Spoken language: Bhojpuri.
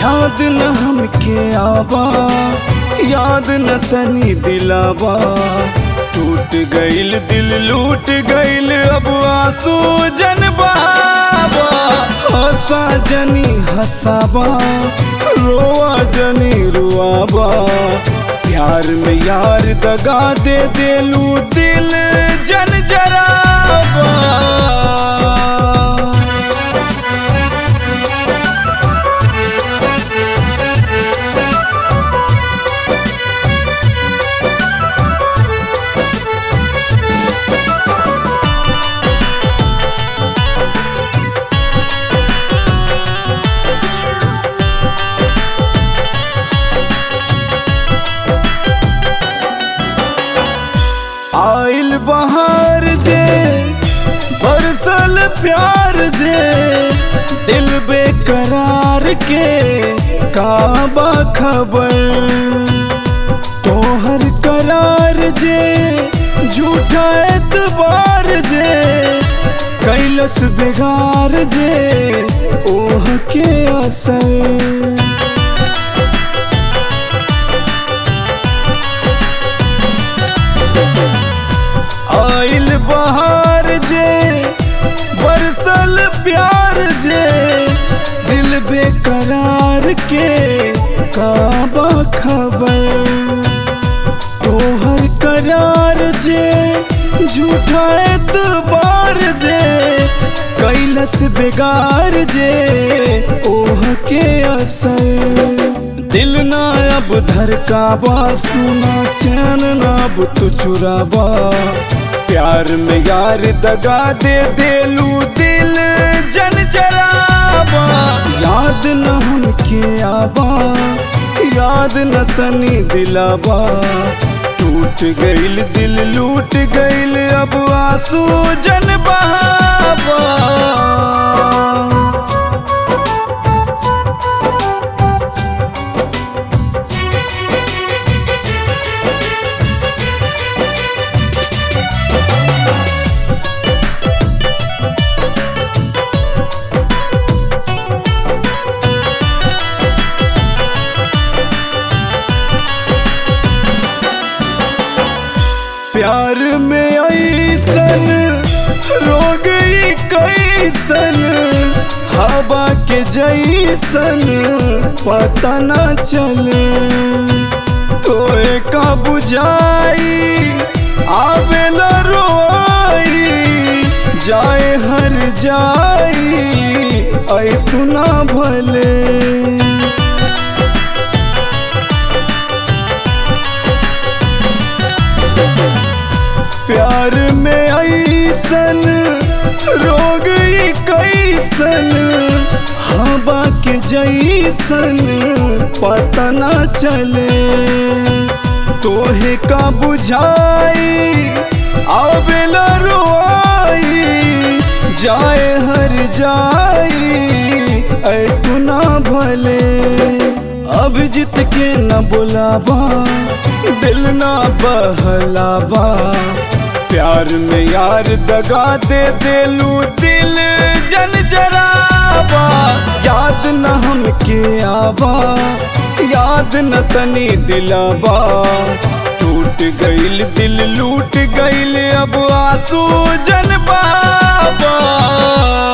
याद न हमके आबा याद न तनी दिलाबा टूट गईल दिल लूट गईल अब आंसू जन बहावा हंसा जनी हंसाबा रोआ जनी रुआबा प्यार में यार दगा दे देलू दिल जन जराबा आइल बहार जे बरसल प्यार जे दिल बेकरार के काबा खबर तोहर करार जे झूठा एतबार जे कैलस बेगार जे ओह के असर आइल बहार जे बरसल प्यार जे दिल बेकरार के काबा खबर तोहर करार जे झूठा एतबार जे कैलस बेगार जे ओह के असर दिल ना अब धरकाबा सुना चैन ना अब तू चुराबा प्यार में यार दगा दे देलू दिल जन जराबा याद न हमके आबा याद न तनी दिलाबा टूट गईल दिल लूट गईल अब आंसू जन बहाबा प्यार में ऐसन रोग ई कैसन हवा के जैसन पता न चले तोए का बुझाई आवे न रोई जाए हर जाई ऐ तू ना भले प्यार में ऐसन रोग ई कैसन हवा के जैसन पता न चले तोहे का बुझाई आवेला रोई जाए हर जाई ऐ तू ना भले अब जीत के न बुलाबा दिल ना बहलाबा प्यार में यार दगा दे देलू दिल जन जराबा याद न हमके आबा याद न तनी दिलाबा टूट गईल दिल लूट गईल अब आंसू जन बाबा